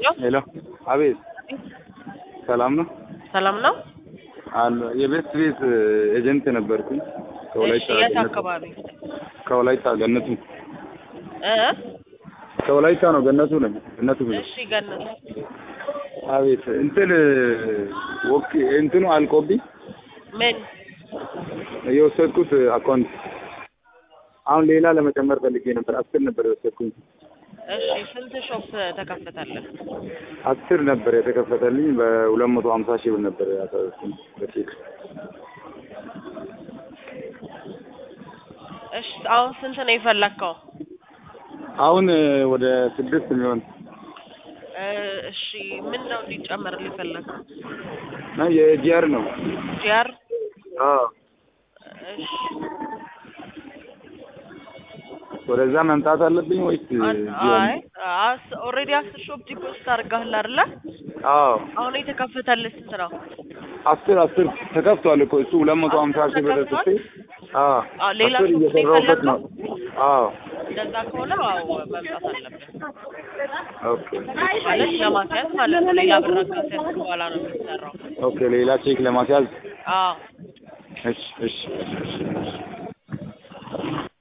ሄሎ፣ አቤት፣ ሰላም ነው? ሰላም ነው? አለ የቤት ቤት ኤጀንት ነበርኩኝ። እሺ፣ ከወላይታ የት ገነቱ አካባቢ ከወላይታ ገነቱ እ ከወላይታ ነው ገነቱ ነው ገነቱ ብሎ እሺ፣ ገነት አቤት እንትን ወክ እንትኑ አልቆብኝ ምን የወሰድኩት አካውንት አሁን ሌላ ለመጨመር ፈልጌ ነበር። አስር ነበር የወሰድኩኝ። እሺ፣ ስንት ሾፕ ተከፈተልህ? አስር ነበር የተከፈተልኝ በሁለት መቶ ሀምሳ ሺህ ብር ነበር ያሳዝኩኝ በቼክ እሺ፣ አሁን ስንት ነው የፈለግከው? አሁን ወደ ስድስት የሚሆን እ እሺ፣ ምን ነው እንዲጨመርልህ የፈለግከው? ነው የጂአር ነው። ጂአር አዎ እሺ፣ ወደዛ መምጣት አለብኝ ወይስ አን- እዚሁ አይ አስ ኦልሬዲ አስር ሾፕ ዲፖዚት አድርገሃል አይደለ? አዎ አሁን የተከፈተልህ ስንት ነው? አስር አስር ተከፍቷል እኮ እሱ ሁለት መቶ ሀምሳ ሺህ ብር ተከፍቷል? ስቴ አዎ አዎ፣ ሌላ አስር ሱቅ ነው እየሰራሁበት ነው። አዎ እንደዛ ከሆነ አዎ መምጣት አለብህ ኦኬ ማለት ለማስያዝ ማለት ነው። ሌላ ብር ካስያዝክ በኋላ ነው የሚሰራው። ኦኬ ሌላ ቼክ ለማስያዝ አዎ እሺ እሺ እሺ እሺ